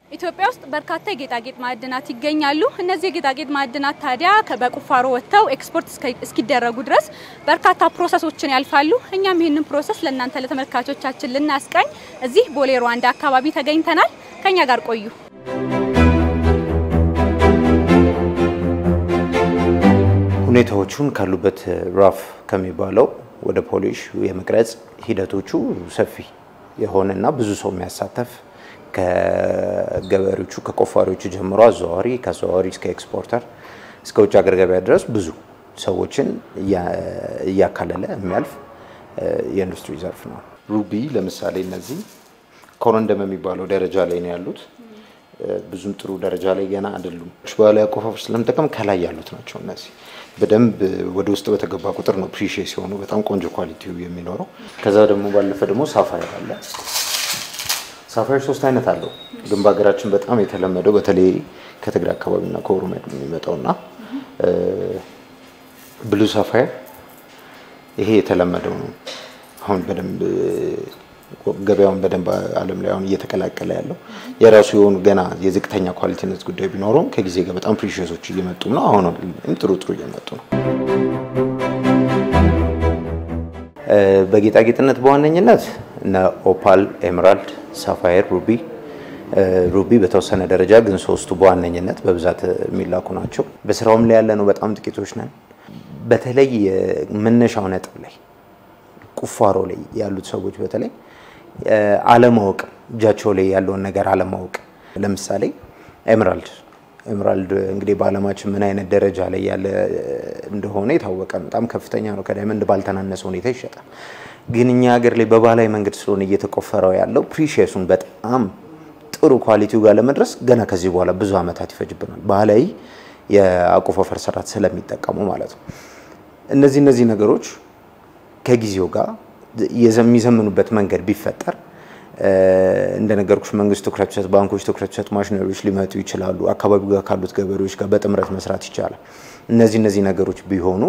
ኢትዮጵያ ውስጥ በርካታ የጌጣጌጥ ማዕድናት ይገኛሉ። እነዚህ የጌጣጌጥ ማዕድናት ታዲያ በቁፋሮ ወጥተው ኤክስፖርት እስኪደረጉ ድረስ በርካታ ፕሮሰሶችን ያልፋሉ። እኛም ይህንን ፕሮሰስ ለእናንተ ለተመልካቾቻችን ልናስቃኝ እዚህ ቦሌ ሩዋንዳ አካባቢ ተገኝተናል። ከኛ ጋር ቆዩ። ሁኔታዎቹን ካሉበት ራፍ ከሚባለው ወደ ፖሊሽ የመቅረጽ ሂደቶቹ ሰፊ የሆነና ብዙ ሰው የሚያሳተፍ ከገበሬዎቹ ከቆፋሪዎቹ ጀምሮ አዘዋዋሪ ከአዘዋዋሪ እስከ ኤክስፖርተር እስከ ውጭ ሀገር ገበያ ድረስ ብዙ ሰዎችን እያካለለ የሚያልፍ የኢንዱስትሪ ዘርፍ ነው። ሩቢ ለምሳሌ እነዚህ ኮረንደም የሚባለው ደረጃ ላይ ነው ያሉት። ብዙም ጥሩ ደረጃ ላይ ገና አይደሉም። ባህላዊ አቆፋፈር ስለምጠቀም ከላይ ያሉት ናቸው። እነዚህ በደንብ ወደ ውስጥ በተገባ ቁጥር ነው ፕሪሼ ሲሆኑ በጣም ቆንጆ ኳሊቲው የሚኖረው። ከዛ ደግሞ ባለፈ ደግሞ ሳፋየር አለ። ሳፋየር ሶስት አይነት አለው፣ ግን በሀገራችን በጣም የተለመደው በተለይ ከትግራይ አካባቢና ከኦሮሚያ የሚመጣውና ብሉ ሳፋየር ይሄ የተለመደው ነው። አሁን በደንብ ገበያውን በደንብ ዓለም ላይ አሁን እየተቀላቀለ ያለው የራሱ የሆኑ ገና የዝቅተኛ ኳሊቲነት ጉዳይ ቢኖረውም ከጊዜ ጋር በጣም ፕሪሽሶች እየመጡ ነው። አሁን ጥሩ ጥሩ እየመጡ ነው። በጌጣጌጥነት በዋነኝነት እነ ኦፓል፣ ኤምራልድ፣ ሳፋየር፣ ሩቢ ሩቢ በተወሰነ ደረጃ ግን ሶስቱ በዋነኝነት በብዛት የሚላኩ ናቸው። በስራውም ላይ ያለ ነው በጣም ጥቂቶች ነን። በተለይ መነሻው ነጥብ ላይ ቁፋሮ ላይ ያሉት ሰዎች በተለይ አለማወቅ እጃቸው ላይ ያለውን ነገር አለማወቅ። ለምሳሌ ኤምራልድ ኤምራልድ እንግዲህ በዓለማችን ምን አይነት ደረጃ ላይ ያለ እንደሆነ የታወቀ ነው። በጣም ከፍተኛ ነው። ከዳይመንድ ባልተናነሰ ሁኔታ ይሸጣል። ግን እኛ ሀገር ላይ በባህላዊ መንገድ ስለሆነ እየተቆፈረው ያለው ፕሪሺየሱን በጣም ጥሩ ኳሊቲው ጋር ለመድረስ ገና ከዚህ በኋላ ብዙ ዓመታት ይፈጅብናል። ባህላዊ የአቆፋፈር ስርዓት ስለሚጠቀሙ ማለት ነው። እነዚህ እነዚህ ነገሮች ከጊዜው ጋር የሚዘምኑበት መንገድ ቢፈጠር እንደነገርኩሽ መንግስት ትኩረት ሰጥ፣ ባንኮች ትኩረት ሰጥ፣ ማሽነሪዎች ሊመጡ ይችላሉ። አካባቢው ጋር ካሉት ገበሬዎች ጋር በጥምረት መስራት ይቻላል። እነዚህ እነዚህ ነገሮች ቢሆኑ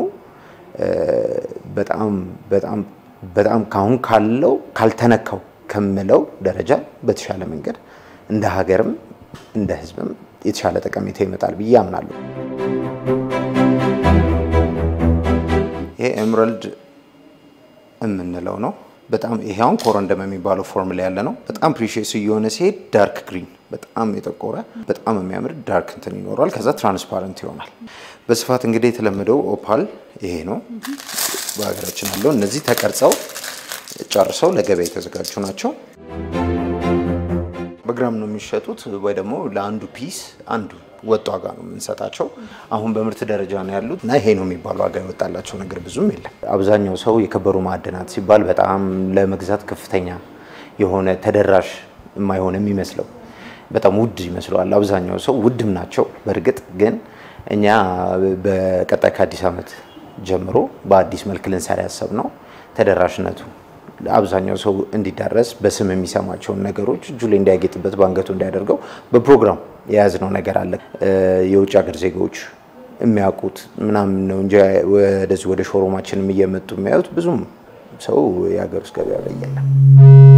በጣም በጣም በጣም ካሁን ካለው ካልተነካው ከምለው ደረጃ በተሻለ መንገድ እንደ ሀገርም እንደ ሕዝብም የተሻለ ጠቀሜታ ይመጣል ብዬ አምናለሁ። ይሄ ኤምራልድ የምንለው ነው። በጣም ይሄ አሁን ኮረንደም የሚባለው ፎርም ላይ ያለ ነው። በጣም ፕሪሺየስ እየሆነ ሲሄድ ዳርክ ግሪን በጣም የጠቆረ በጣም የሚያምር ዳርክ እንትን ይኖረዋል። ከዛ ትራንስፓረንት ይሆናል። በስፋት እንግዲህ የተለመደው ኦፓል ይሄ ነው በሀገራችን ያለው። እነዚህ ተቀርጸው ጨርሰው ለገበያ የተዘጋጁ ናቸው። በግራም ነው የሚሸጡት ወይ ደግሞ ለአንዱ ፒስ አንዱ ወጥ ዋጋ ነው የምንሰጣቸው። አሁን በምርት ደረጃ ነው ያሉት እና ይሄ ነው የሚባል ዋጋ የወጣላቸው ነገር ብዙም የለም። አብዛኛው ሰው የከበሩ ማዕድናት ሲባል በጣም ለመግዛት ከፍተኛ የሆነ ተደራሽ የማይሆን የሚመስለው በጣም ውድ ይመስለዋል። አብዛኛው ሰው ውድም ናቸው በእርግጥ ግን እኛ በቀጣይ ከአዲስ ዓመት ጀምሮ በአዲስ መልክ ልንሰራ ያሰብነው ተደራሽነቱ አብዛኛው ሰው እንዲዳረስ በስም የሚሰማቸውን ነገሮች እጁ ላይ እንዲያጌጥበት በአንገቱ እንዲያደርገው በፕሮግራም የያዝነው ነገር አለ። የውጭ ሀገር ዜጎች የሚያውቁት ምናምን ነው እንጂ ወደዚህ ወደ ሾሮማችንም እየመጡ የሚያዩት ብዙም ሰው የሀገር ውስጥ ገበያ ላይ የለም።